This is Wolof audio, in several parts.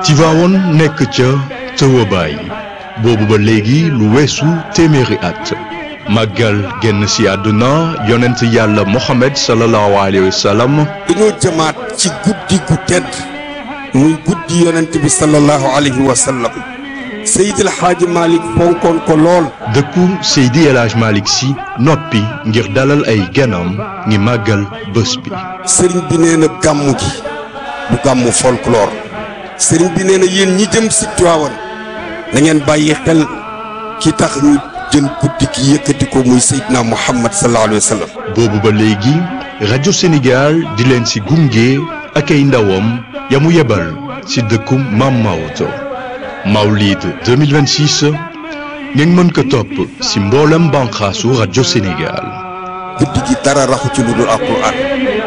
Tivaouane nekk ca tëwabaay boobu ba léegi lu weesu téeméeri at màggal génn si àdduna yonent yàlla Mohamed sallallahu alayhi wa sallam dañoo jëmaat ci guddi gu tedd muy guddi yonent bi sallallahu alayhi wa sallam Seydil Hadji Malick fonkoon ko lool dëkku Seydi El Hadj Malick si noppi ngir dalal ay ganam ngi màggal bés bi sëriñ bi nee na gàmmu gi du gàmmu folklore sëriñ bi nee na yéen ñi jëm si Tiwaawan da ngeen bàyyi xel ki tax ñu jël guddi gi yëkkati ko muy Seydina Muhammad sallallahu alayhi wa sallam boobu ba léegi rajo Sénégal di leen si gunge ak ay ndawam ya mu yebal si dëkku Maam Maodo Mawlid 2026 ngeen mën ko topp si mboolem banqaasu rajo Sénégal guddi gi dara raxu ci lu dul alquran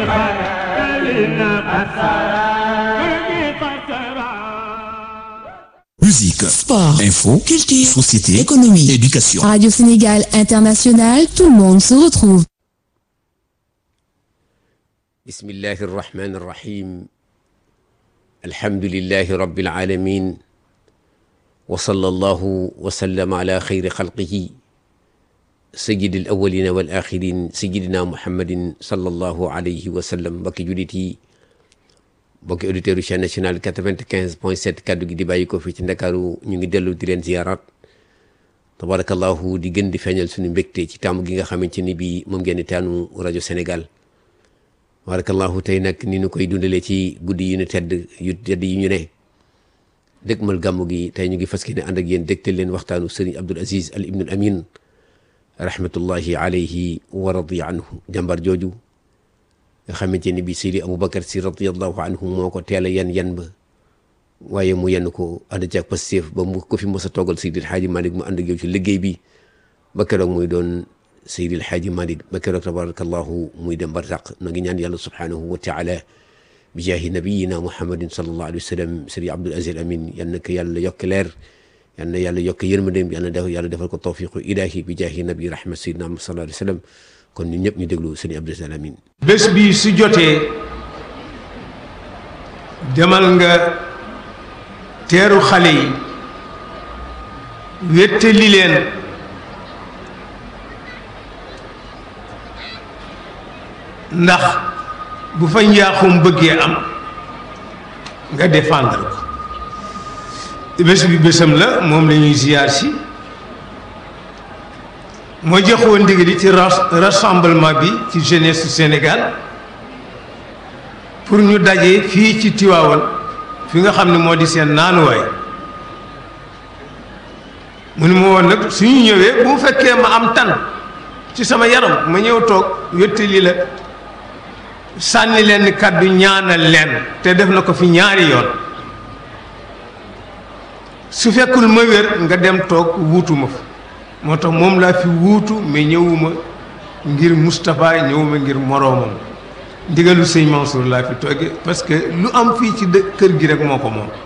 Musique, Sport, info, culture, société, économie, éducation. Radio Sénégal International, tout le monde se retrouve. bismillahi irrahmani irrahim alhamdulilahi rabbil alamin wa sallallahu wa sallama ala xayri xalqihi sayidi al awalina wal axirin sayidina muhammadin sallallahu alayhi wa sallam mbokki julit yi mbokki auditeurs yu chaîne nationale 95 point 7 kaddu gi di bàyyi ko fii ci ndakaaru ñu ngi dellu di leen ziyarat tabarakallahu di gën di feeñal suñu mbégte ci taamu gi nga xamante ni bii moom ngeen di taanu rajo Sénégal barakallahu tey nag ni ñu koy dundalee ci guddi yu ñu tedd yu tedd yi ñu ne dëgmal gàmmu gi tey ñu ngi fas yéene ànd ak yéen dégtal leen waxtaanu sëriñ Abdul Aziz Al Ibnul Amin rahmatullahi alayhi wa radiya anhu jàmbar jooju nga xamante ni bi Seydi Aboubacar si radiallahu anhu moo ko teel a yan yan ba waaye mu yenn ko ànd ci ak Pastef ba mu ko fi mos a toogal Seydi El Hadji Malick mu ànd ak yow ci liggéey bi ba keroog muy doon Seydi El Hadji Malick ba keroog tabarakallahu muy dem barzaq na ngi ñaan yàlla subhanahu wa taala bi jaahi nabiyina muhammadin sallallahu alayhi wa sallam Seydi Abdul Aziz Amin yal na ko yàlla yokk leer yal na yàlla yokk yërmandeem yal na def yàlla defal ko tawfiqu ilahi bi jaahi nabi rahmat Seydina Muhammad sallallahu alayhi wa sallam kon ñun ñëpp ñu déglu Seydi Abdul Aziz Amin bés bi su jotee demal nga teeru xale yi wéttali leen ndax bu fa njaaxum bëggee am nga défendre ko bés bi bésam la moom la ñuy ziyaar si moo joxoon ndigal ci rassemblement bi ci jeunesse su Sénégal pour ñu daje fii ci Tiwaawan fi nga xam ne moo di seen naanuwaay mu ni ma woon nag suñu ñëwee bu mu fekkee ma am tan ci sama yaram ma ñëw toog wéttali la sànni leen kàddu ñaanal leen te def na ko fi ñaari yoon su fekkul ma wér nga dem toog wuutu ma fa moo tax moom laa fi wuutu mais ñëwuma ngir Moustapha ñëwuma ngir moroomam ndigalu sëñ Mansour laa fi tooge parce que lu am fii ci dë kër gi rek moo ko moom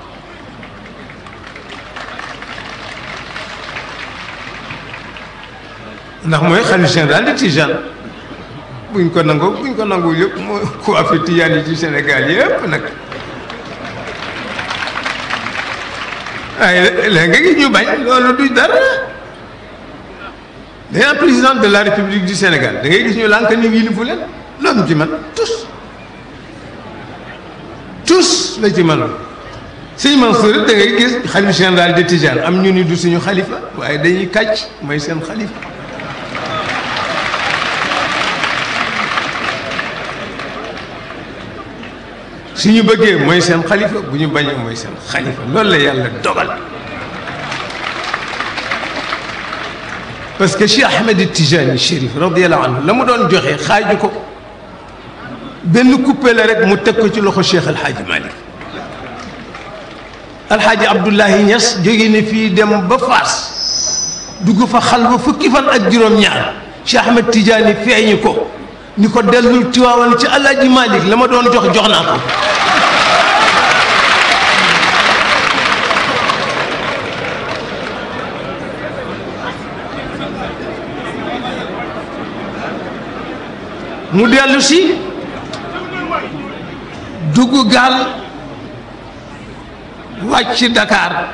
ndax mooy xalifa général de Tijane buñ ko nangoo buñ ko nangu yëpp mooy ku afi Tijaan yi ci Sénégal yëpp nag waaye léegi nga gis ñu bañ loolu du dara dañaa président de la république du Sénégal da ngay gis ñu lànk ni yilifu leen loolu ci man tous tous la ci man sëñ Mansour da ngay gis xalifa général de Tijane am ñu ni du suñu xalifa waaye dañuy kàcc mooy seen xalifa suñu bëggee mooy seen xalifa bu ñu bañee mooy seen xalifa loolu la yàlla dogal parce que Cheikh Ahmed Tijani Chérif radiallahu anhu la mu doon joxe xaaju ko benn coupé la rek mu teg ko ci loxo Cheikh Alhaaji Malick Alhaaji Abdoulahi Niass jóge ne fii dem ba Faas dugg fa xal ba fukki fan ak juróom-ñaar Cheikh Ahmed Tijani feeñu ko ni ko dellul Tiwaawan ci Alhaaji Malick la ma doon jox jox naa ko mu dellu si dugg gaal wàcc Dakar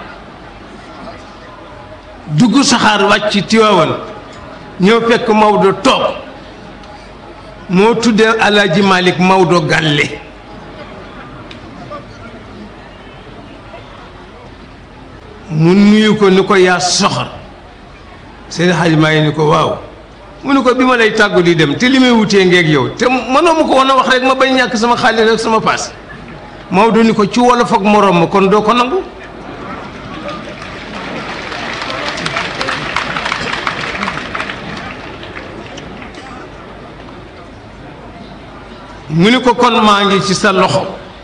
dugg saxaar wàcc Tiwaawan ñëw fekk Maodo toog moo tuddee Alaaji Malick Maodo Galle mu nuyu ko ni ko yaa soxor Seydi Hadji Malick ni ko waaw mu ni ko bi ma lay tàggu di dem te li may wutee ngeeg yow te mënoo ma ko woon a wax rek ma bañ ñàkk sama xaalis rek sama paas Maodo ni ko ci wolof ak moroom ma kon doo ko nangu mu ni ko kon maa ngi ci sa loxo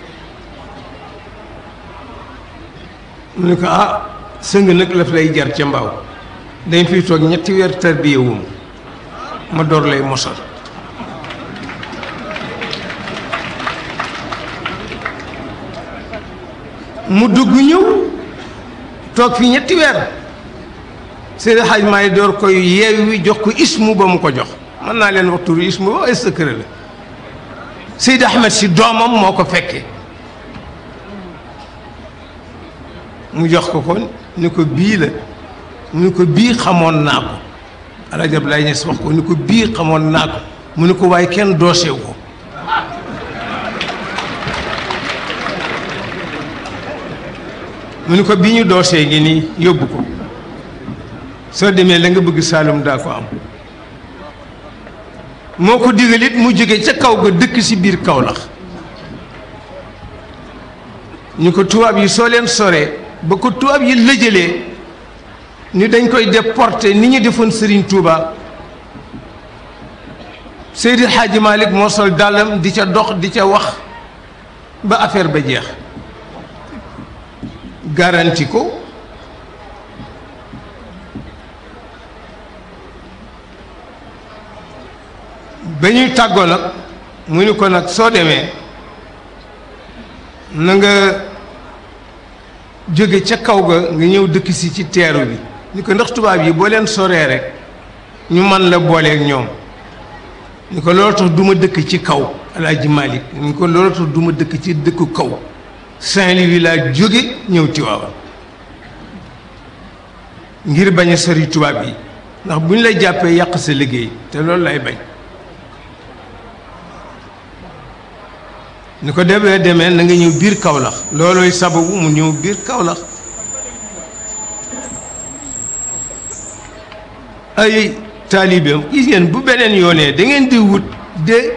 mu ni ko ah sëng nag laf lay jar ca mbaaw dañ fiy toog ñetti weer tarbiya wum ma door lay mosal mu dugg ñëw toog fi ñetti weer Seydi Hadj Maay door koy yeewi jox ko ismu ba mu ko jox mën naa leen wax turu ismu ba ay secret la Seydi Ahmed si doomam moo ko fekkee mu jox ko ko ni ko bii la mu ni ko bii xamoon naa ko Alaaji Abdoulaye Niass wax ko ni ko bii xamoon naa ko mu ni ko waaye kenn doosew ko mu ni ko bi ñu doosee ngi nii yóbbu ko soo demee la nga bëgg Saalum daa ko am moo ko digal it mu jóge ca kaw ga dëkk ci biir Kawlax ñu ko tubaab yi soo leen soree ba ko tubaab yi lëjëlee ni dañ koy déporté ni ñu defoon Serigne Touba Seydi Hadji Malick moo sol dàllam di ca dox di ca wax ba affaire ba jeex garanti ko ba ñuy tàggoo nag mu ni ko nag soo demee na nga jóge ca kaw ga nga ñëw dëkk si ci teeru bi ni ko ndax tubaab yi boo leen soree rek ñu man la booleeg ñoom ni ko loolu tax du ma dëkk ci kaw Alaaji Malick ni ko loolu tax du ma dëkk ci dëkku kaw Saint-Louis laa jóge ñëw Tiwaawan ngir bañ a sori tubaab yi ndax bu ñu lay jàppee yàq sa liggéey te loolu lay bañ ni ko demee demee na nga ñëw biir Kawlax loolooy sababu mu ñëw biir Kawlax ay taalibeem gis ngeen bu beneen yoonee da ngeen di wut des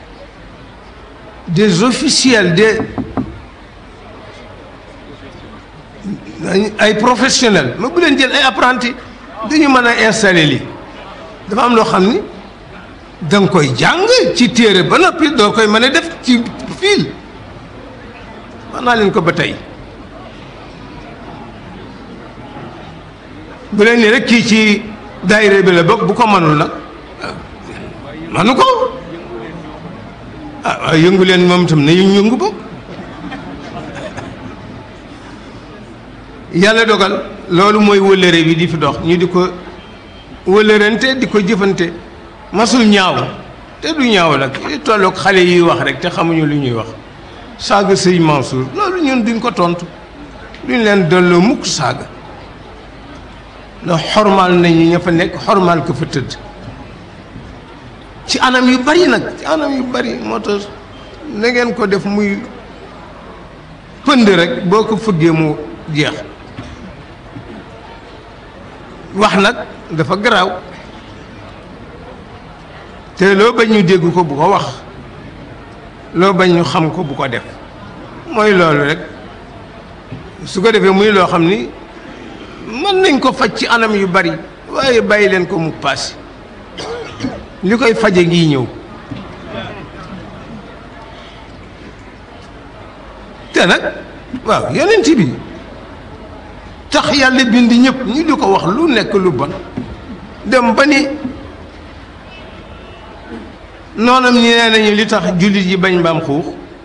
des officiels des ay professionnels mais bu leen jël ay apprentis dañu mën a installer lii dafa am loo xam ni da nga koy jàng ci téere ba noppi doo koy mën a def ci fiil wax naa leen ko ba tey bu leen ni rek kii ci daayira bi la bokk bu ko mënul nag manu ko ah waaye yëngu leen moom itam ne yëngu yëngu bokk yàlla dogal loolu mooy wëllëre bi di fi dox ñu di ko wëllërante di ko jëfante masul ñaaw te du ñaaw nag li tolloog xale yuy wax rek te xamuñu lu ñuy wax saaga sëñ Mansour loolu ñun duñ ko tontu duñ leen delloo mukk saaga ndax xormaal nañu ña fa nekk xormaal ko fa tëdd ci anam yu bari nag ci anam yu bari moo tax na ngeen ko def muy pënd rek boo ko fëggee mu jeex wax nag dafa garaaw te loo bañ ñu dégg ko bu ko wax loo bañ ñu xam ko bu ko def mooy loolu rek su ko defee muy loo xam ni mën nañ ko faj ci anam yu bari waaye bàyyi leen ko mu paase li koy faje ngi ñëw te nag waaw yonent bi tax yàlla bind ñëpp ñu di ko wax lu nekk lu bon dem ba ni noonam ñi nee nañu li tax jullit yi bañ mbaam xuux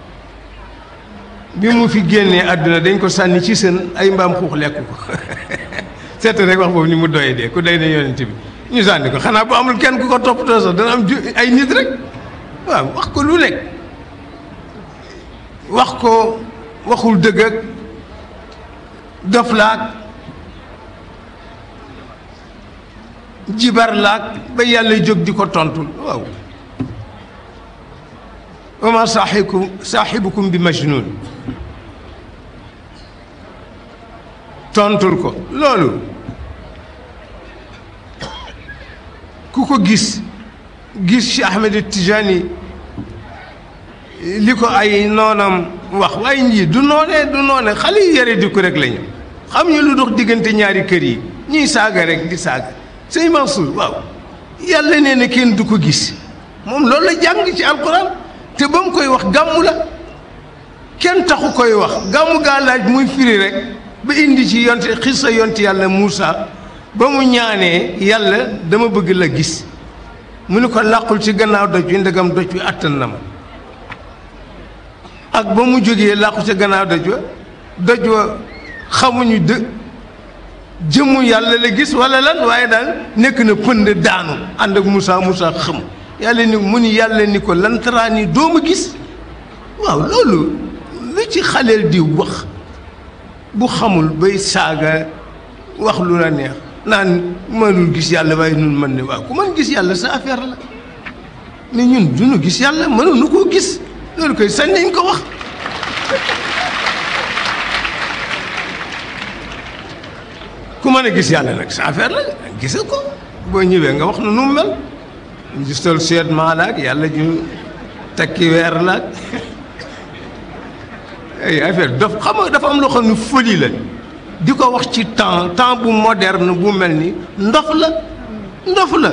bi mu fi génnee àdduna dañ ko sànni ci sën ay mbaam xuux lekk ko seet rek wax boobu ni mu doyee dee ku day ne yonent bi ñu sànni ko xanaa bu amul kenn ku ko toppatoo sax dana am ju ay nit rek waaw wax ko lu nekk wax ko waxul dëgg ak dof laag jibar laag ba yàlla jóg di ko tontul waaw wa ma saaxibukum saaxibukum bi majnun tontul ko loolu ku ko gis gis ci Ahmed Tijani li ko ay noonam wax waaye ñii du noonee du noone xale yi yare di ko rek lañu xam ñu lu dox diggante ñaari kër yi ñuy saaga rek di saaga sëñ Mansour waaw yàlla nee na kenn du ko gis moom loolu la jàng ci alquran te ba mu koy wax gàmmu la kenn taxu koy wax gàmmu gaa laaj muy firi rek ba indi ci yonte xissa yonte yàlla Moussa ba mu ñaanee yàlla dama bëgg la gis mu ni ko làqul ci gannaaw doj wi ndegam doj wi àttan na ma ak ba mu jógee làqu ci gannaaw doj wa doj wa xamuñu dë jëmmu yàlla la gis wala lan waaye daal nekk na pënd daanu ànd ak Moussa Moussa xam yàlla ni mu ni yàlla ni ko lantaraan yi doo ma gis waaw loolu lu ci xaleel di wax bu xamul bay saaga wax lu la neex naan mënul gis yàlla waaye nun mën ne waaw ku mën gis yàlla sa affaire la mais ñun duñu gis yàlla mënuñu koo gis loolu koy sañ nañ ko wax ku mën a gis yàlla nag sa affaire la gisa ko boo ñëwee nga wax na nu mu mel gistal seet maa laag yàlla ñu takki weer laag ay affaire daf xam nga dafa am loo xam ne folie la di ko wax ci temps temps bu moderne bu mel ni ndof la ndof la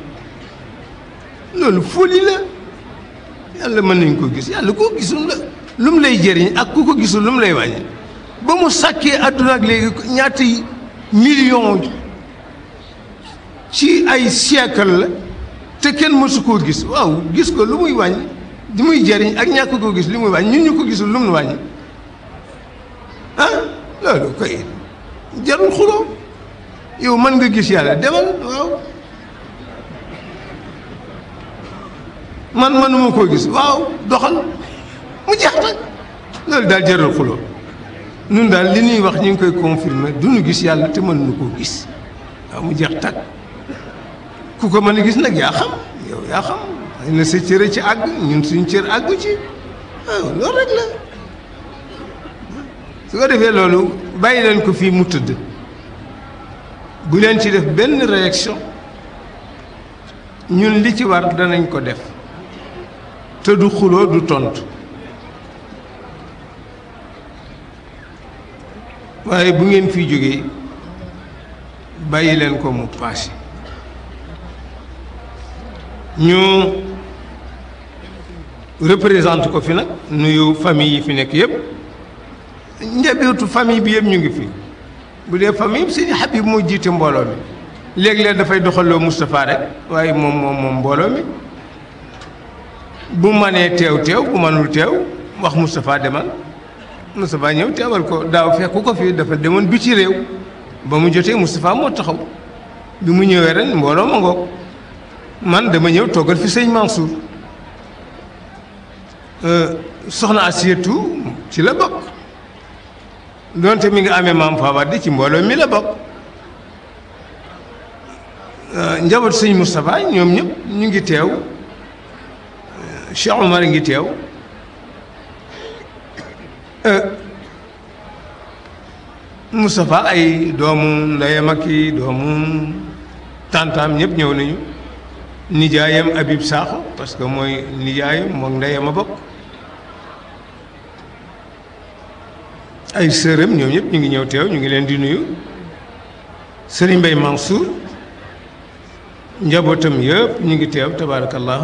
loolu folie la yàlla mën nañ ko gis yàlla koo gisul la lu mu lay jëriñ ak ku ko gisul lu mu lay wàññi ba mu sàkkee àdduna ak léegi ñaata million ci ay siècle la te kenn mësu koo gis waaw gis ko lu muy wàññi di muy jëriñ ak ñàkk koo gis li muy wàññi ñun ñu ko gisul lu mu wàññi ah loolu koy jarul xuloo yow mën nga gis yàlla demal waaw man mënuma koo gis waaw doxal mu jeex nag loolu daal jarul xuloo nun daal li ñuy wax ñu ngi koy confirmer du ñu gis yàlla te mënuñu koo gis waaw mu jeex tag ku ko mën a gis nag yaa xam yow yaa xam xëy na sa cër ci àgg ñun suñ cër àggu ci waaw loolu rek la su ko defee loolu bàyyi leen ko fii mu tëdd bu leen ci def benn réaction ñun li ci war danañ ko def te du xuloo du tontu waaye bu ngeen fi jógee bàyyi leen ko mu passé ñu représente ko fi nag nuyu famille yi fi nekk yëpp njabootu famille bi yëpp ñu ngi fi bu dee famille Sëñ Habib moo jiite mbooloo mi léeg-léeg dafay doxaloo Moustapha rek waaye moom moom moom mbooloo mi bu manee teew teew bu manul teew wax Moustapha demal Moustapha ñëw teewal ko daaw fekku ko fii dafa demoon bi ci réew ba mu jotee Moustapha moo taxaw bi mu ñëwee ren mbooloo ma ngoog man dama ñëw toggal fi sëñ Mansour soxna Asietu ci la bokk donte mi nga amee maam Fawade ci mbooloo mi la bokk njaboot sëñ Moustapha ñoom ñëpp ñu ngi teew Cheikh Omar ngi teew Moustapha ay doomu ndeyam ak i doomu tantaam ñëpp ñëw nañu nijaayam Habib Sakho parce que mooy nijaayam moom ndeyam a bokk ay sërëm ñoom ñëpp ñu ngi ñëw teew ñu ngi leen di nuyu Serigne Mbaye Mansour njabootam yëpp ñu ngi teew tabaarakallahu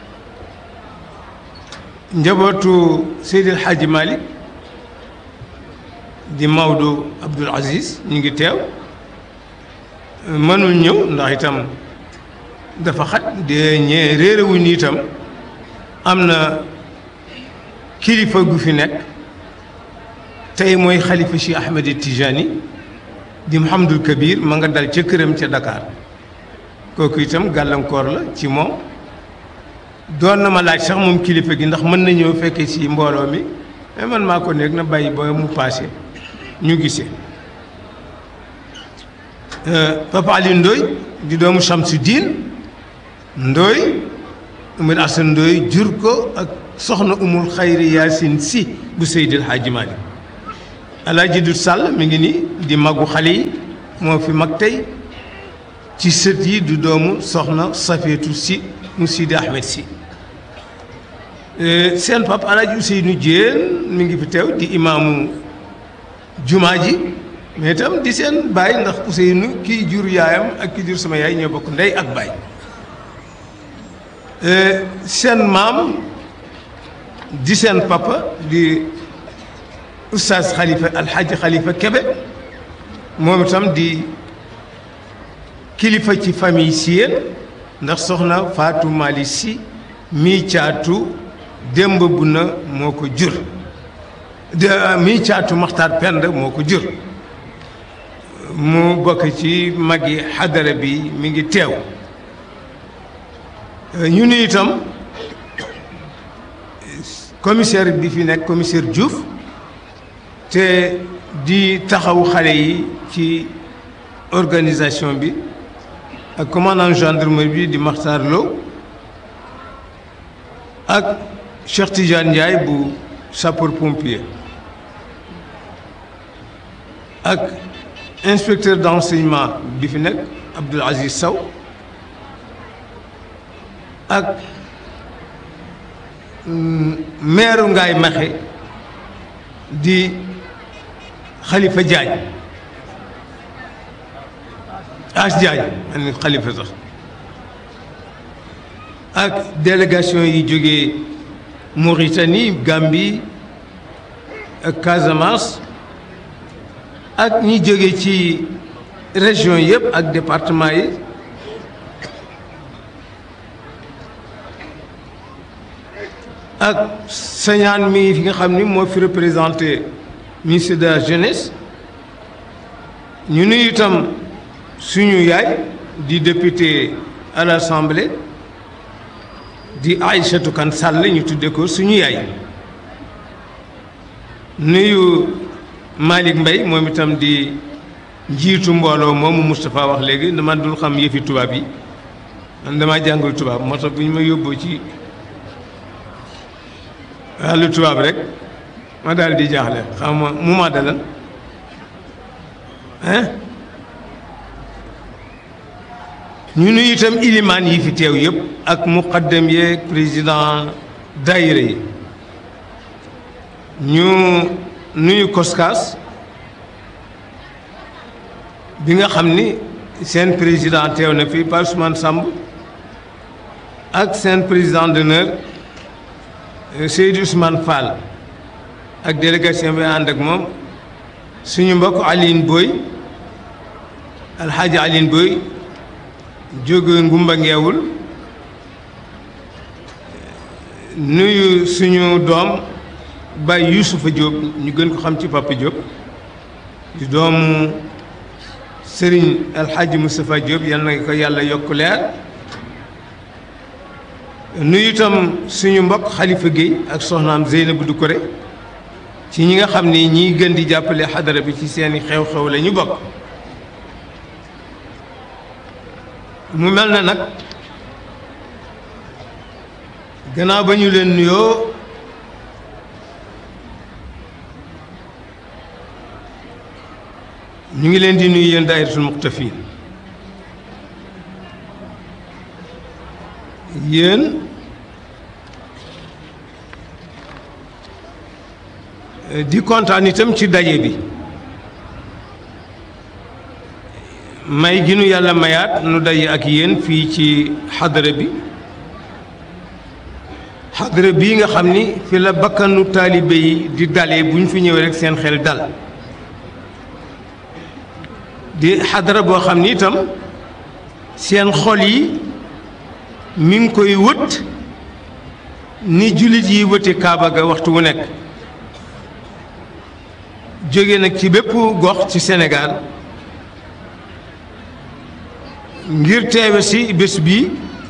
njabootu Seydil Hadji Malick di Maodo Abdoul Aziz ñu ngi teew mënul ñëw ndax itam dafa xat de ñee réerewuñ ni itam am na kilifa gu fi nekk tey mooy xalifa Cheikh Ahmed Tijani di Mouhamadul Kabir ma nga dal ca këram ca Dakar kooku itam gàllankoor la ci moom doon na ma laaj sax moom kilifa gi ndax mën na ñëw fekke ci mbooloo mi mais man maa ko nekk na bàyyi ba mu paase ñu gisee Papa Ali Ndoy di doomu Chamsuddin Ndoy Umar Asan Ndoy jur ko ak soxna umul xayri Yaasin si bu Seydil Hadji Malick Alaaji Dut Sall mi ngi nii di magu xale yi moo fi mag tey ci sët yi du doomu soxna Safeetu si mu Sidi Ahmed si seen pap Alaaji Ousseynou Diène mi ngi fi teew di imaamu jumaa ji mais itam di seen baay ndax Ousseynou kii jur yaayam ak kii jur sama yaay ñoo bokk ndey ak baay seen maam di seen papa di oustaz Khalifa Alhaji Khalifa Kebe moom itam di kilifa ci famille si yéen ndax soxna Fatou Mali si mii caatu démb bu na moo ko jur de mii caatu Maxtaar Pend moo ko jur mu bokk ci magi xadara bi mi ngi teew ñu ni itam commissaire bi fi nekk commissaire Diouf te di taxawu xale yi ci organisation bi ak commandant gendarmerie bi di Makhtar Lo ak Cheikh Tidiane Ndiaye bu sapeur pompier ak inspecteur d'enseignement bi fi nekk Abdoul Aziz Sow ak maire Ngaye Maxe di Khalifa Diagne As Diagne man Khalifa sax ak délégation yi jógee Mauritanie Gambie ak Casamance ak ñi jóge ci région yëpp ak département yi ak sañaan mi fi nga xam ni moo fi représenté ministre de la jeunesse ñu nuyu itam suñu yaay di député à l'Assemblée di Aïssatou Kane Sall ñu tudde ko suñu yaay nuyu Malick Mbaye moom itam di njiitu mbooloo moomu Moustapha wax léegi man dul xam yëfi tubaab yi man damaa jàngul tubaab moo tax bu ñu ma yóbboo ci wàllu tubaab rek ma daal di jaaxle xam ma mu ma dalal hein ñu nuyu itam ilimaan yi fi teew yëpp ak muqaddam yeeg président daayira yi ñu nuyu koskaas bi nga xam ni seen président teew na fi Pa Ousmane Samb ak seen président d'honneur Seydou Ousmane Fall ak délégation bi ànd ak moom suñu mbokk Aline Boy alxaaji Aline Boy jóge ngumba ngeewul nuyu suñu doom Baye Youssoufa Diop ñu gën ko xam ci Papa Diop di doomu Serigne alxaaji Moustapha Diop yal na ko yàlla yokk leer nuyu itam suñu mbokk Khalifa Guèye ak soxnaam Zeynabou Doucouré ci ñi nga xam ni ñiy gën di jàppale xadara bi ci seeni xew-xew la ñu bokk mu mel na nag gannaaw ba ñu leen nuyoo ñu ngi leen di nuyu yéen daayiratul muqtafin yéen di kontaan itam ci daje bi may gi nu yàlla mayaat nu daje ak yéen fii ci xadara bi xadara bii nga xam ni fi la bakkanu taalibe yi di dalee bu ñu fi ñëwee rek seen xel dal di xadara boo xam ni itam seen xol yi mi ngi koy wët ni jullit yi wëte kaaba ga waxtu wu nekk jóge nag ci bépp gox ci Sénégal ngir teewe si bés bi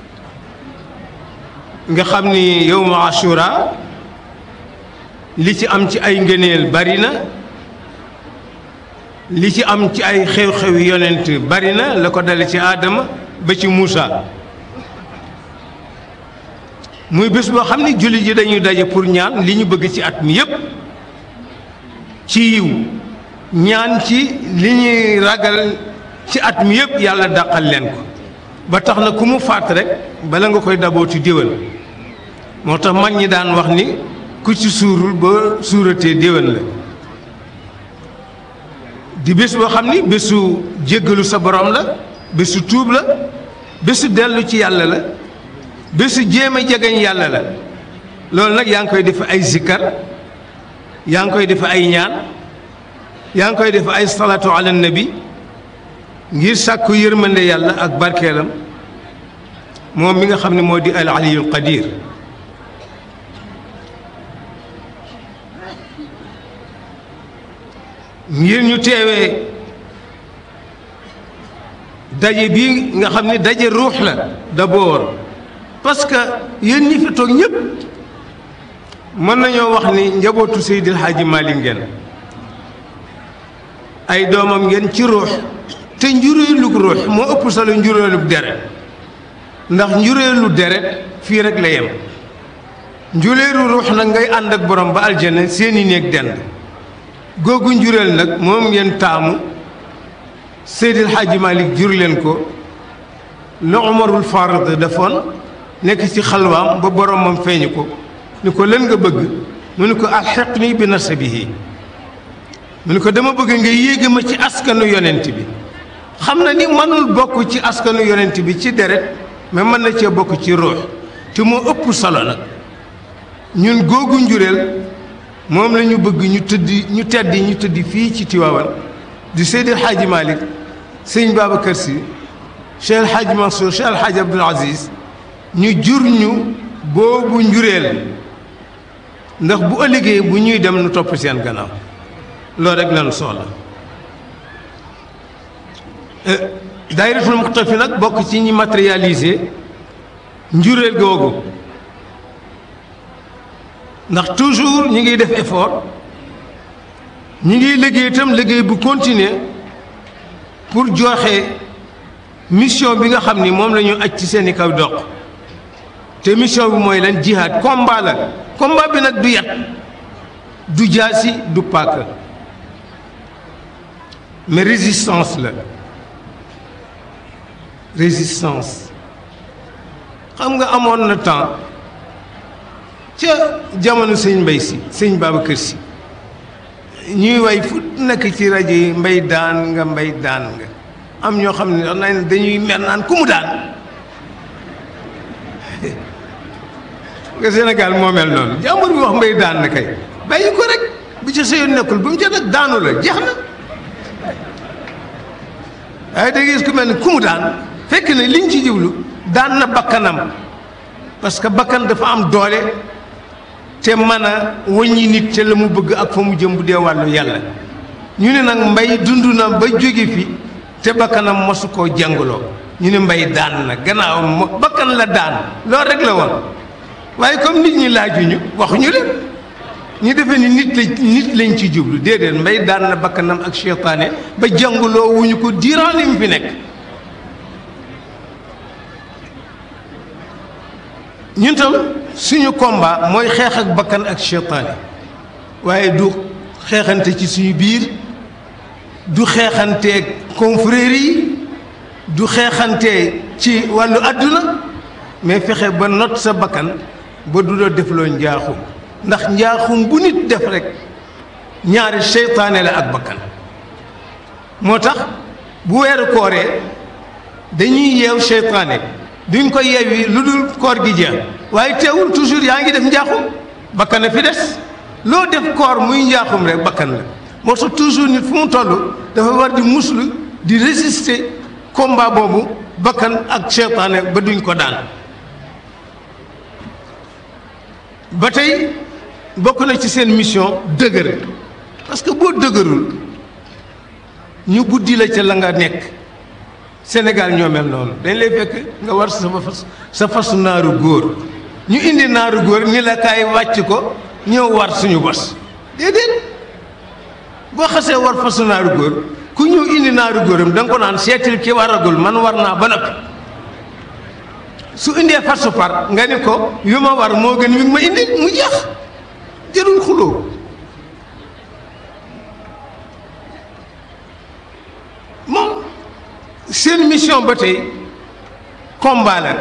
nga xam ni yawmu ashura li ci am ci ay ngëneel bari na li ci am ci ay xew-xew yonent bari na la ko dale ci aadama ba ci Muusa muy bés boo xam ne jullit yi dañuy daje pour ñaan li ñu bëgg ci at mi yépp ci yiw ñaan ci li ñuy ragal ci at mi yépp yàlla dàqal leen ko ba tax na ku mu faat rek bala nga koy dabooti déwén moo tax mag ñi daan wax ni ku ci suurul ba suuratee déwén la di bés boo xam ni bésu jéggalu sa borom la bésu tuub la bésu dellu ci yàlla la bésu jéem a jegeñ yàlla la loolu nag yaa ngi koy def ay zikkar yaa ngi koy def ay ñaan yaa ngi koy def ay salaatu ala nabi ngir sàkku yërmande yàlla ak barkeelam moom mi nga xam ne moo di al aliyul qadir ngir ñu teewee daje bii nga xam ne daje ruux la d'abord parce que yéen ñi fi toog ñëpp mën nañoo wax ni njabootu Seydil Hadji Malick ngeen ay doomam ngeen ci ruux te njureelug ruux moo ëpp solo njureelug deret ndax njureelu deret fii rek la yem njureelu ruux nag ngay ànd ak borom ba aljana seeni néeg dend googu njureel nag moom ngeen taamu Seydil Hadji Malick jur leen ko la Umarul Farid defoon nekk ci xalwaam ba boromam feeñu ko ni ko leen nga bëgg mu ni ko alxiqni bi nasabihi mu ni ko dama bëgg nga yéege ma ci askanu yonent bi xam na ni mënul bokk ci askanu yonent bi ci deret mais mën na cee bokk ci ruux te moo ëpp solo nag ñun googu njureel moom la ñu bëgg ñu tëddi ñu teddi ñu tëddi fii ci Tiwaawan di Seydil Hadji Malick sëñ Babacar Sy Cheikh El Hadji Mansour Cheikh El Hadji Abdoul Aziz ñu jur ñu boobu njureel ndax bu ëllëgee bu ñuy dem nu topp seen gannaaw loolu rek lañu soxla daayiratul muxtafi nag bokk ci ñi matérialiser njureel googu ndax toujours ñi ngi def effort ñi ngi liggéey itam liggéey bu continuer pour joxe mission bi nga xam ni moom la ñu aj ci seeni kaw doq te mission bi mooy lan jihaad combat la combat bi nag du yat du jaasi du paaka mais résistance la résistance xam nga amoon na temps ca jamono sëñ mbay si sëñ Babacar si ñuy way fu nekk ci rajo yi mbay daan nga mbay daan nga am ñoo xam ne nañ dañuy mer naan ku mu daan nga Sénégal moo mel noonu jàmbur bi wax mbay daan na kay bàyyi ko rek bu ci sa yoon nekkul bu mu ca nag daanu la jeex na waaye da gis ku mel ne ku mu daan fekk ne liñ ci jublu daan na bakkanam parce que bakkan dafa am doole te mën a wëññi nit ca la mu bëgg ak fa mu jëm bu dee wàllu yàlla ñu ne nag mbay dund na ba jóge fi te bakkanam mosu koo jàngaloo ñu ne mbay daan na gannaaw mo bakkan la daan loolu rek la woon waaye comme nit ñi laajuñu waxuñu leen ñu defee ni nit la nit lañ ci jublu déedéet mbay daan na bakkanam ak seytaane ba jàngaloo wuñu ko diiran li mu fi nekk ñun tam suñu combat mooy xeex ak bakkan ak seytaane waaye du xeexante ci suñu biir du xeexanteeg confrères yi du xeexante ci wàllu àdduna mais fexe ba not sa bakkan ba du la defloo njaaxum ndax njaaxum bu nit def rek ñaari seytaane la ak bakkan moo tax bu weeru kooree dañuy yeew seytaane duñ ko yeewi lu dul koor gi jeex waaye teewul toujours yaa ngi def njaaxum bakkan a fi des loo def koor muy njaaxum rek bakkan la moo tax toujours nit fu mu toll dafa war di muslu di résister combat boobu bakkan ak seytaane ba duñ ko daan ba tey bokk na ci seen mission dëgër parce que boo dëgërul ñu buddi la ca la nga nekk Sénégal ñoo mel noonu dañ lay fekk nga war sa fas sa fasu naaru góor ñu indi naaru góor ni la kaay wàcc ko ñëw war suñu bos déedéet boo xasee war fasu naaru góor ku ñëw indi naaru góoram da nga ko naan seetil ki waragul man war naa ba noppi su indee farsu par nga ni ko yu ma war moo gën wi ma indi mu jeex jërul xuloo moom seen mission ba tey combat la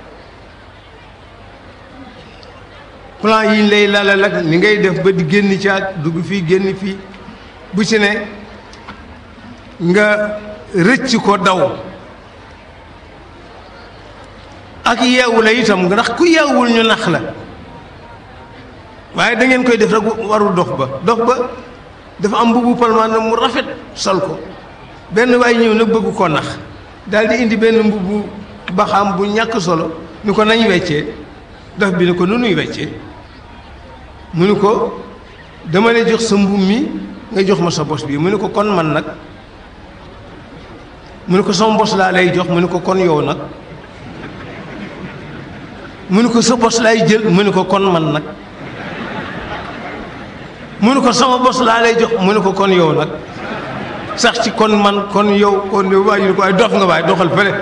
plan yi ñu lay lalal ak ni ngay def ba di génn ci ak dugg fii génn fii bu ci ne nga rëcc ko daw ak yeewu la itam ndax ku yeewul ñu nax la waaye da ngeen koy def rek warul dox ba dox ba dafa am mbubu palmaan mu rafet sol ko benn waay ñëw nag bëgg ko nax daal di indi benn mbubu baxaam bu ñàkk solo ni ko nañ weccee dox bi ni ko nu nuy weccee mu ni ko dama lay jox sa mbub mi nga jox ma sa bos bii mu ni ko kon man nag mu ni ko sama bos laa lay jox mu ni ko kon yow nag mu ni ko sa bos laay jël mu ni ko kon man nag mu ni ko sama bos laa lay jox mu ni ko kon yow nag sax ci kon man kon yow kon yow waaye ñu ko waaye dof nga waaye doxal fële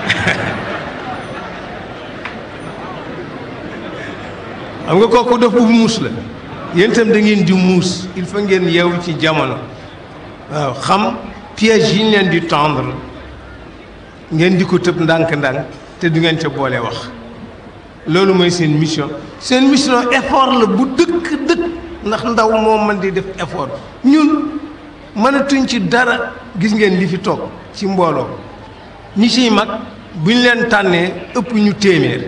xam nga kooku dof bu muus la yéen itam da ngeen di muus il faut ngeen yeewu ci jamono waaw xam piège yi ñu leen di tendre ngeen di ko tëb ndànk-ndànk te du ngeen ca boole wax loolu mooy seen mission seen mission effort la bu dëkk dëkk ndax ndaw moo mën di def effort ñun mënatuñ ci dara gis ngeen li fi toog ci mbooloo ñi ciy mag bu ñu leen tànnee ëpp ñu téeméer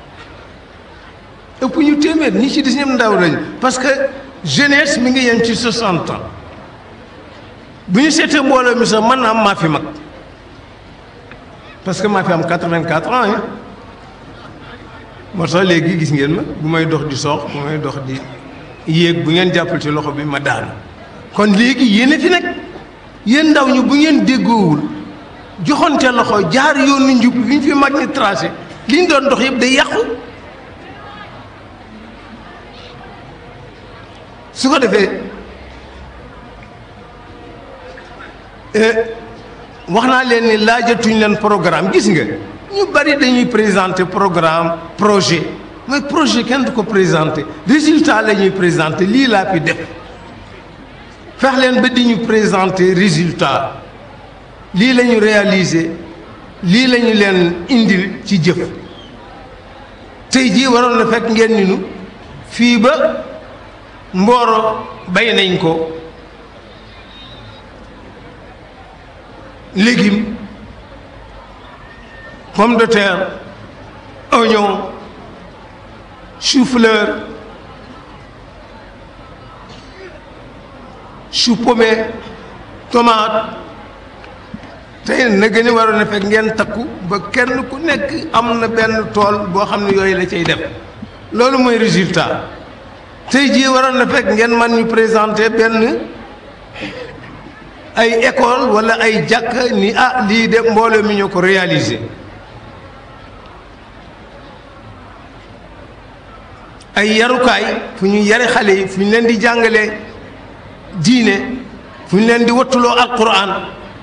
ëpp ñu téeméer ñi ci dis ñëpp ndaw lañu parce que jeunesse mi ngi yem ci 60 ans bu ñu seetee mbooloo mi sax mën naa am maa fi mag parce que maa fi am 84 ans yi moo tax léegi gis ngeen ma bu may dox di soox bu may dox di yéeg bu ngeen jàppal ci loxo bi ma daanu kon léegi yéen a fi nekk yéen ndaw ñi bu ngeen déggoowul joxonte loxo jaar yoonu njub li ñu fi mag ñi tracé li ñu doon dox yëpp day yàqu su ko defee wax naa leen ni laajatuñ leen programme gis nga ñu bari dañuy présenter programme projet mooy projet kenn du ko présenter résultat la ñuy présenter lii laa fi def fex leen ba di ñu présenter résultat lii la ñu réaliser lii la ñu leen indil ci jëf tey jii waroon na fekk ngeen ni nu fii ba mbooro bay nañ ko légume pomme de terre oignon chou-fleur chou pommé tomate tey na gën a waroon a fekk ngeen takku ba kenn ku nekk am na benn tool boo xam ne yooyu la cay def loolu mooy résultat tey jii waroon na fekk ngeen man ñu présenter benn ay école wala ay jàkk ni ah lii de mbooloo mi ñoo ko réaliser ay yarukaay fu ñu yare xale yi fu ñu leen di jàngalee diine fu ñu leen di wattuloo alquran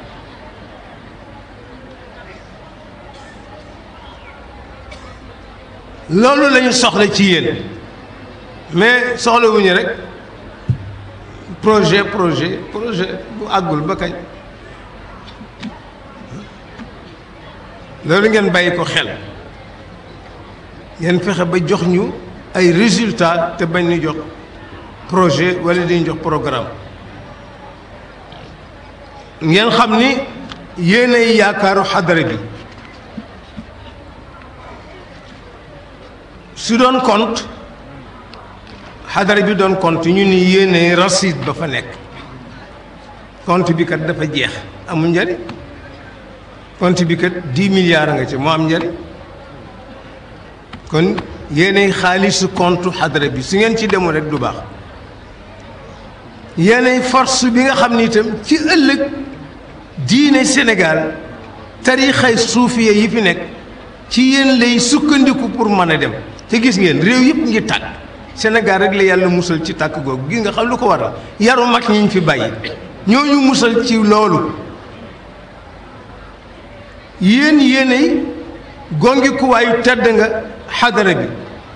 loolu lañu soxla ci yéen mais soxlawuñu rek projet projet projet bu àggul ba kañ loolu ngeen bàyyi ko xel ngeen fexe ba jox ñu ay résultats te bañ ñu jox projet wala dañu jox programme ngeen xam ni yéenay yaakaaru xadara bi su doon compte xadara bi doon compte ñu ni yéenay rasid ba fa nekk compte bi kat dafa jeex amul njariñ compte bi kat dix milliards nga ci moo am njariñ kon yéenay xaalisu compte xadara bi su ngeen ci demul rek du baax yéenay force bi nga xam ni itam ci ëllëg diine Sénégal tarixay suufiye yi fi nekk ci yéen lay sukkandiku pour mën a dem te gis ngeen réew yëpp ngi tàkk Sénégal rek la yàlla musal ci tàkk googu gis nga xam lu ko waral yaru mag ñi ñu fi bàyyi ñooñu musal ci loolu yéen yéenay gongi kuwaayu tedd nga xadara bi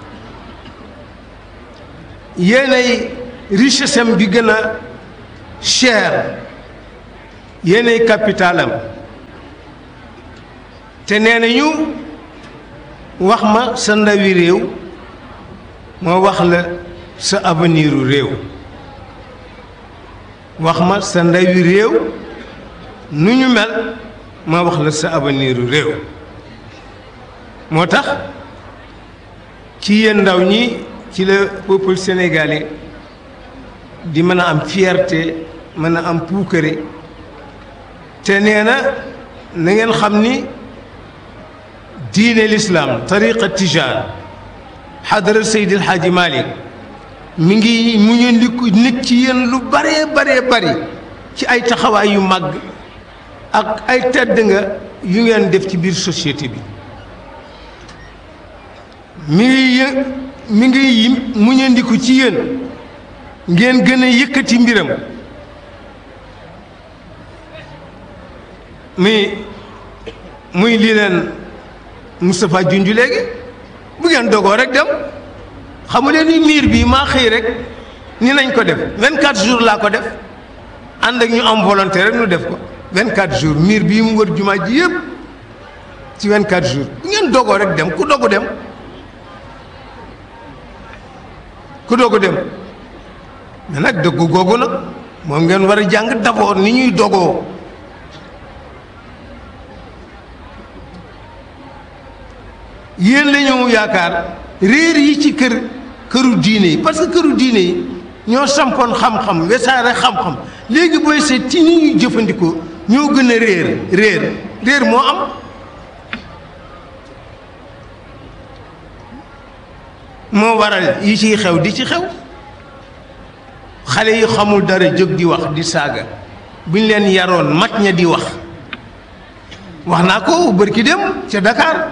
yéenay richesse am bi gën a cher yéenay capitalam te nee nañu wax ma sa ndawi réew moo wax la sa avenir u réew wax ma sa ndawi réew nu ñu mel ma wax la sa avenir u réew moo tax ci yéen ndaw ñi ci la peuple sénégalais di mën a am fierté mën a am puukare te nee na na ngeen xam ni diine lislaam tariqa tijaan xadara Seydil Hadji Malick mi ngi mu ñu ndiku nit ci yéen lu baree baree bari ci ay taxawaay yu màgg ak ay tedd nga yu ngeen def ci biir société bi mi ngi yë mi ngi mu ñu ndiku ci yéen ngeen gën a yëkkati mbiram muy muy lii leen Moustapha junju léegi bu ngeen dogoo rek dem xamu leen ni miir bii maa xëy rek ni nañ ko def 24 jours laa ko def ànd ak ñu am volonté rek ñu def ko 24 jours miir bii mu wër jumaa ji yëpp ci 24 jours bu ngeen dogoo rek dem ku dogu dem ku dogu dem mais nag dëggu googu nag moom ngeen war a jàng d'abord ni ñuy dogoo yéen la ñu yaakaar réer yi ci kër këru diine yi parce que këru diine yi ñoo sampoon xam-xam wesaare xam-xam léegi booy seet ci ni ñuy jëfandikoo ñoo gën a réer réer réer moo am moo waral yi ciy xew di ci xew xale yi xamul dara jóg di wax di saaga buñ leen yaroon mag ña di wax wax naa ko bërki dem ca Dakar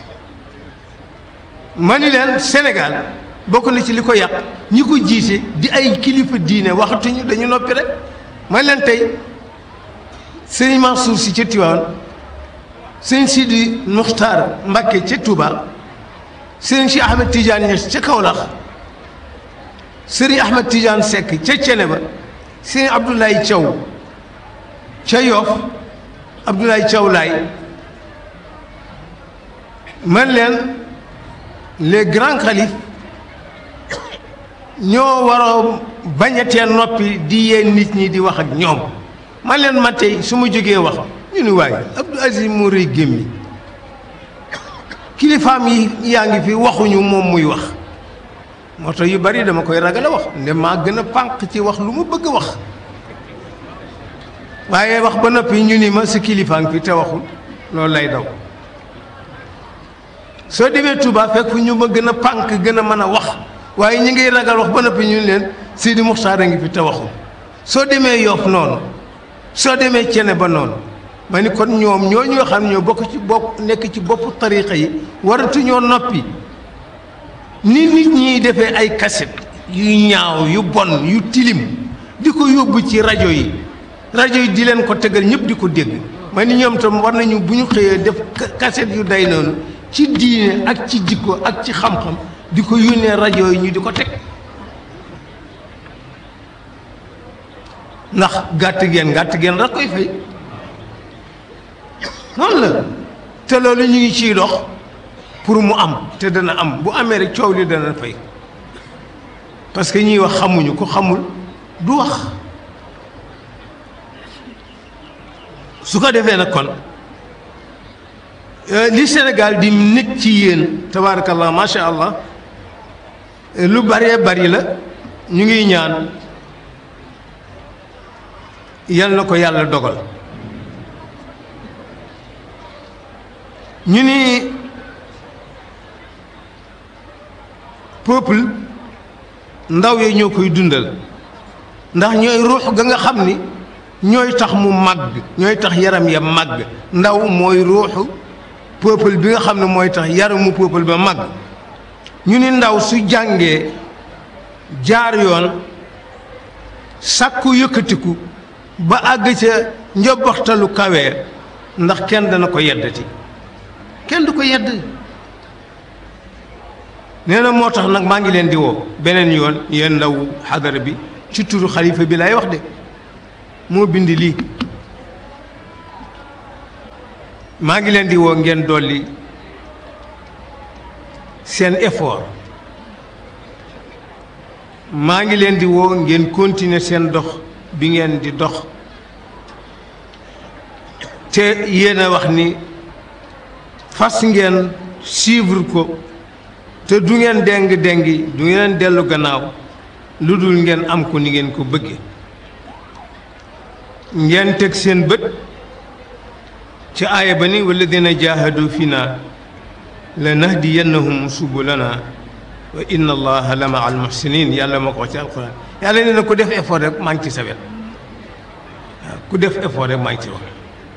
ma ni leen Sénégal bokk na ci li ko yàq ñi ko jiite di ay kilifa diine waxatuñu dañu noppi rek ma leen tey sëñ Mansour si ca Tiwaawan sëñ Sidi Muxtaar Mbakke ca Touba sëñ si Ahmed Tidiane Niass ca Kaolack sëriñ Ahmed Tidiane Seck ca Ceneba sëñ Abdoulaye Thiaw ca Yoff Abdoulaye Thiaw Laay man leen les grands khalifes ñoo waroo bañatee noppi di yee nit ñi di wax ak ñoom man leen ma tey su ma jógee wax ñu ni waaye Abdou Aziz moo rëy gémmi kilifaam yi yaa ngi fi waxuñu moom muy wax moo tax yu bari dama koy ragal a wax nde maa gën a pànq ci wax lu ma bëgg a wax waaye wax ba noppi ñu ni ma sa kilifaam fi te waxul loolu lay daw soo demee Touba fekk fu ñu ma gën a pànk gën a mën a wax waaye ñi ngay ragal wax ba noppi ñu leen Sidi Muxtaar a ngi fi te waxul soo demee Yoff noonu soo demee Cene ba noonu ma ni kon ñoom ñoo ñoo xam ñoo bokk ci bopp nekk ci boppu tariqa yi waratuñoo noppi ni nit ñiy defee ay kaset yu ñaaw yu bon yu tilim di ko yóbbu ci rajo yi rajo yi di leen ko tegal ñëpp di ko dégg ma ni ñoom tam war nañu bu ñu xëyee def kaset yu day noonu ci diine ak ci jikko ak ci xam-xam di ko yónnee rajo yi ñu di ko teg ndax gàtt geen gàtt geen rek koy fay noonu la te loolu ñu ngi ciy dox pour mu am te dana am bu amee rek coow li dana fay parce que ñiy wax xamuñu ko xamul du wax su ko defee nag kon li Sénégal di nit ci yéen tabaarakallah macha allah lu bëree bari la ñu ngi ñaan yal na ko yàlla dogal ñu ni peuple ndaw ya ñoo koy dundal ndax ñooy ruux ga nga xam ni ñooy tax mu màgg ñooy tax yaram ya màgg ndaw mooy ruuxu peuple bi nga xam ne mooy tax yaramu peuple ba màgg ñu ni ndaw su jàngee jaar yoon sàkku yëkkatiku ba àgg ca njobbaxtalu kawee ndax kenn dana ko yeddati kenn du ko yedd nee na moo tax nag maa ngi leen di woo beneen yoon yéen ndaw xadara bi ci turu xalifa bi lay wax de moo bind lii maa ngi leen di woo ngeen dolli seen effort maa ngi leen di woo ngeen continuer seen dox bi ngeen di dox te yéen a wax ni fas ngeen suivre ko te du ngeen déng déngi du ngeen dellu gannaaw lu dul ngeen am ko ni ngeen ko bëgge ngeen teg seen bët ci aaya ba ni walladina jahadu fina la nahdiyannahum subulana wa inna allaha la maa almuhsinin yàlla moo ko wax ci alquran yàlla nee na ku def effort rek maa ngi ci sa wet waaw ku def effort rek maa ngi ci wax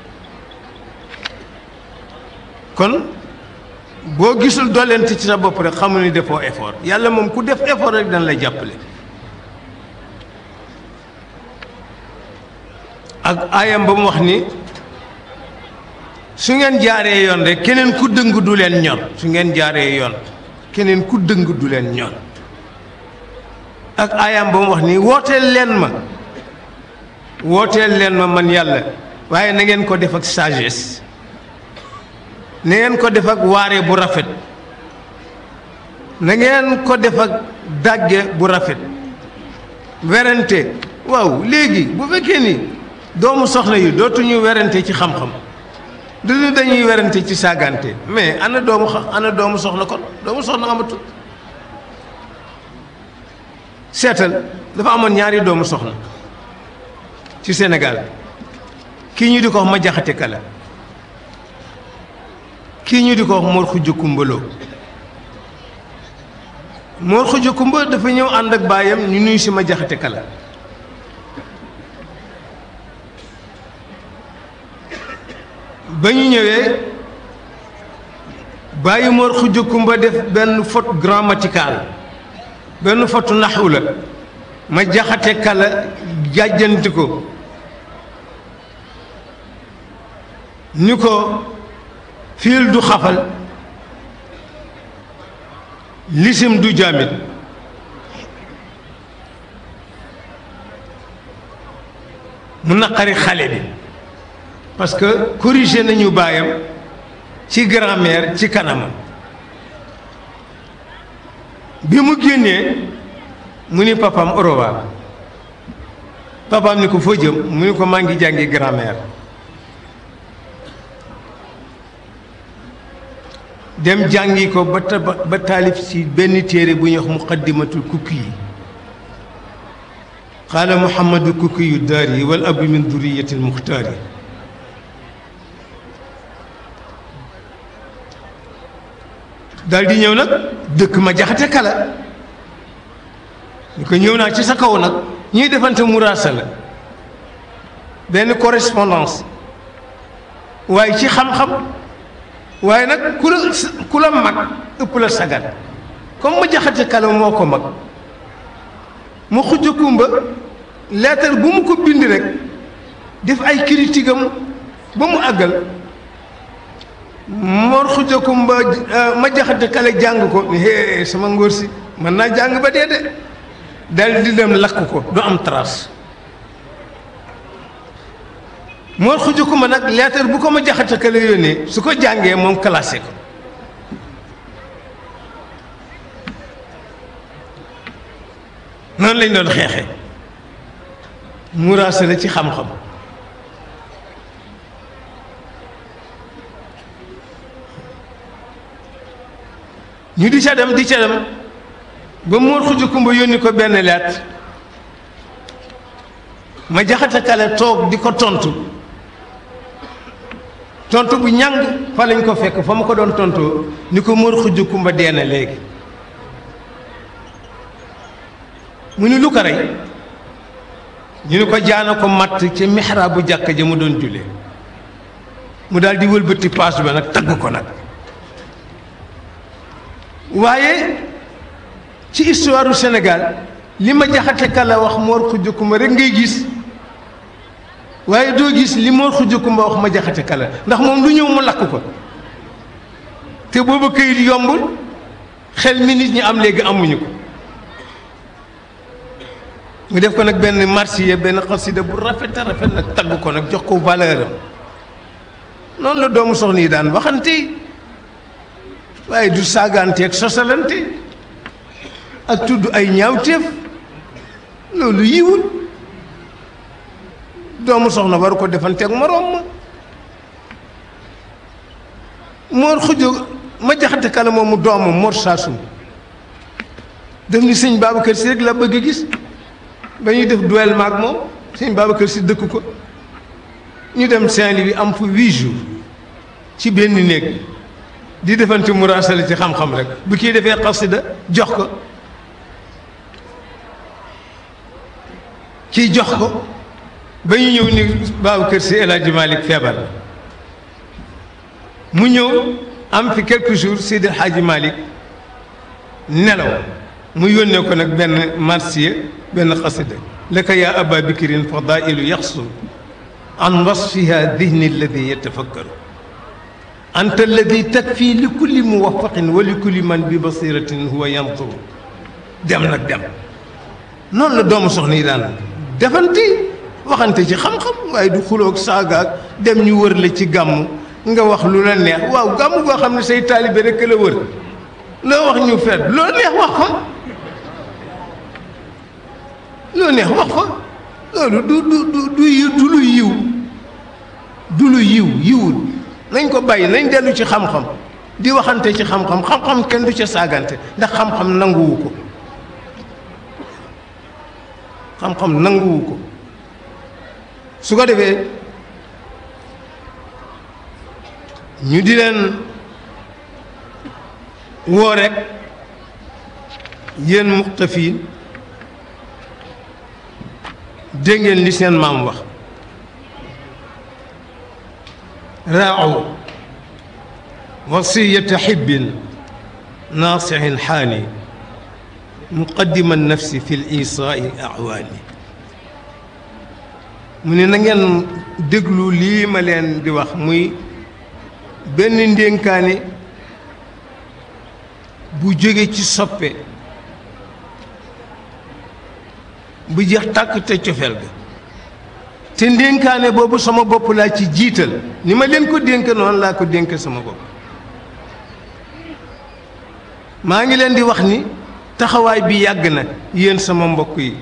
kon boo gisul dollent ci sa bopp rek xamul ni defoo effort yàlla moom ku def effort rek dana lay jàppale ak aayam ba mu wax ni su ngeen jaaree yoon rek keneen ku dëng du leen ñor su ngeen jaaree yoon keneen ku dëng du leen ñor ak aayam ba mu wax ni wooteel leen ma wooteel leen ma man yàlla waaye na ngeen ko def ak sagesse na ngeen ko def ak waare bu rafet na ngeen ko def ak dàgge bu rafet werante waaw léegi bu fekkee ni doomu soxna yi dootuñu werante ci xam-xam duñu dañuy werante ci saagante mais ana doomu xa ana doomu soxna kon doomu soxna amatul seetal dafa amoon ñaari doomu soxna ci Sénégal kii ñu di ko wax ma jaxate kala kii ñu di ko wax Mor Xuja Kumbaloo Mor Xuja Kumba dafa ñëw ànd ak baayam ñu nuyu si ma jaxate kala ba ñu ñëwee bàyyi Mor Xuja Kumba def benn faute grammaticale benn faute naxu la ma jaxate kala jàjjanti ko ni ko fiil du xafal lisim du jaamit mu naqari xale bi parce que corrigé nañu baayam ci grammaire ci kanamam bi mu génnee mu ni papam orowa papam ni ko foo jëm mu ni ko maa ngi jàngi grammaire dem jàngi ko ba ta ba taalif ci benn téere bu ñuy wax muqaddimatul kukki yi qaala muhammadu kukki yu daar yi wal abi min duriyati lmuxtaar yi daal di ñëw nag dëkk ma jaxate kala ñu ko ñëw naa ci sa kaw nag ñuy defante muraasa la benn correspondance waaye ci xam-xam waaye nag ku la ku la mag ëpp la sagat comme ma jaxate kala moo ko mag mu xujj kumba lettre bu mu ko bind rek def ay critique am ba mu àggal Mor xujj kumba ma jaxate kala jàng ko ni hee sama ngóor si mën naa jàng ba dee de dal di dem lakk ko du am trace Mor xujj kumba nag lettre bu ko ma jaxate kala yónnee su ko jàngee moom classé ko noonu lañ doon xeexe muraasa la ci xam-xam ñu di ca dem di ca dem ba Mor Xuja Kumba yónni ko benn leet ma jaxate kale toog di ko tontu tontu bu ñàng fa lañ ko fekk fa ma ko doon tontoo ni ko Mor Xuja Kumba dee na léegi mu ni lu ko rey ñu ni ko jaana ko matt ci mihraab bu jàkk ja mu doon jullee mu daal di wëlbati paas ba nag tagg ko nag waaye ci histoire du Sénégal li ma jaxate kala wax Mor Xuja Kumba rek ngay gis waaye doo gis li Mor Khoudia Kumba wax ma jaxate kala ndax moom lu ñëw mu lakk ko te booba këyit yombul xel mi nit ñi am léegi amuñu ko mu def ko nag benn marsiya benn xasida bu rafet a rafet nag tagg ko nag jox ko valeur am noonu la doomu soxna yi daan waxante waaye du saagante ak sosalante ak tudd ay ñaawteef loolu yiwul doomu soxna waru ko defante ak moroom ma Mor Khoudia ma jaxate kala moomu doomam Mor Saasum def ni sëñ Babacar Si rek la bëgg a gis ba ñuy def duel maag moom sëñ Babacar Si dëkk ko ñu dem Saint-Louis am fa huit jours ci benn néeg di defante muraasala ci xam-xam rek bu kii defee xasida jox ko kii jox ko ba ñu ñëw ni Babacar Si El Hadji Malick feebar la mu ñëw am fi quelques jours Seydi El Hadji Malick nelaw mu yónnee ko nag benn marsiya benn xasida laka yaa aba bikirin fadailu yaxsu an wasfiha dihni alladi yatafakkaru anta alladi takfi li kulli muwafaqin wa li kulli man bi basiratin huwa yanzuru dem nag dem noonu la doomu soxna yi daan defante waxante ci xam-xam waaye du xuloog saagaag dem ñu wër la ci gàmm nga wax lu la neex waaw gàmm goo xam ne say taalibe rek la wër loo wax ñu fet loo neex wax fa loo neex wax fa loolu du du du du yiw du lu yiw du lu yiw yiwul nañ ko bàyyi nañ dellu ci xam-xam di waxante ci xam-xam xam-xam kenn du ca saagante ndax xam-xam nanguwu ko xam-xam nanguwu ko su ko defee ñu di leen woo rek yéen muxtafiin dégg ngeen li seen maam wax raaw wasiyata xibbin naasixin xaani muqaddima nafsi fi l isaai awaani mu ne na ngeen déglu lii ma leen di wax muy benn ndénkaane bu jóge ci soppe bu jeex tàkk te cofeel ga te ndénkaane boobu sama bopp laa ci jiital ni ma leen ko dénk noonu laa ko dénk sama bopp maa ngi leen di wax ni taxawaay bi yàgg na yéen sama mbokk yi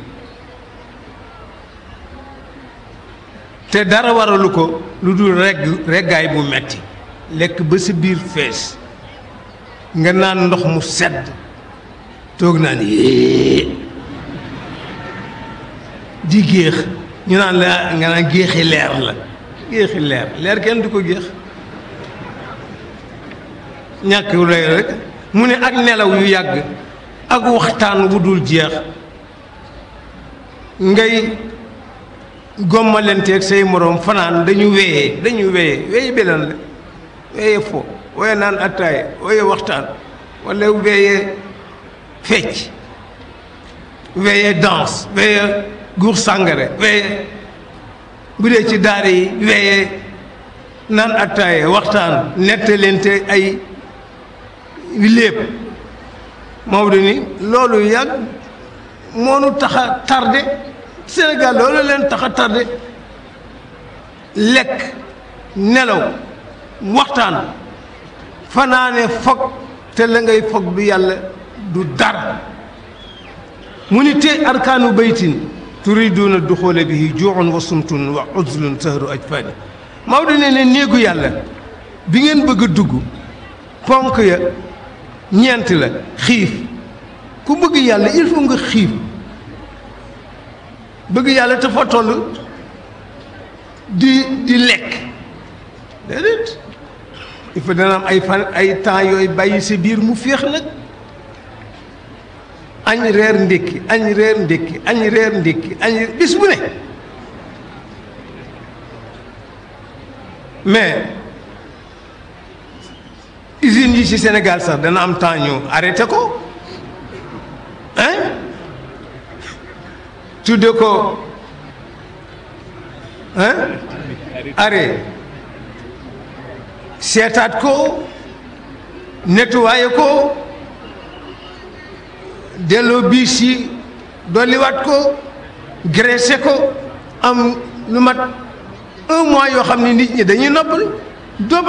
te dara waralu ko lu dul regg reggaay bu metti lekk ba sa biir fees nga naan ndox mu sedd toog naan yée di géex ñu naan la nga naan géexi leer la géexi leer leer kenn du ko géex ñàkk lay rek mu ne ak nelaw yu yàgg ak waxtaan wu dul jeex ngay gommalenteeg say moroom fanaan dañu wéyee dañu wéyee wéyee belan la wéyee fo wéyee naan attaaya wéyee waxtaan walla wéyee fecc wéyee danse wéyee guur sàngare wéyee bu dee ci daara yi wéyee naan attaaya waxtaan nettalente ay lépp Maodo ni loolu yàgg moonu tax a tardé Sénégal loolu leen tax a tardé lekk nelaw waxtaan fanaane foog te la ngay foog du yàlla du dara mu ni te arkaanu baytin turiduuna duxoole bihi juuxun wa sumtun wa uzlun sahru ajfaani Maodo ne ne néegu yàlla bi ngeen bëgg a dugg ponk ya ñeent la xiif ku bëgg yàlla il faut nga xiif bëgg yàlla te fa toll di di lekk déedéet il faut dana am ay fan ay temps yooyu bàyyi sa biir mu féex nag añ reer ndékki añ reer ndékki añ reer ndékki añ bis bu ne mais usines yi ci Sénégal sax dana am temps ñu arrêté ko hein tudde ko hein arrêt seetaat ko nettoyé ko delloo biis yi dolliwaat ko graissé ko am lu mat un mois yoo xam ne nit ñi dañuy noppal doomu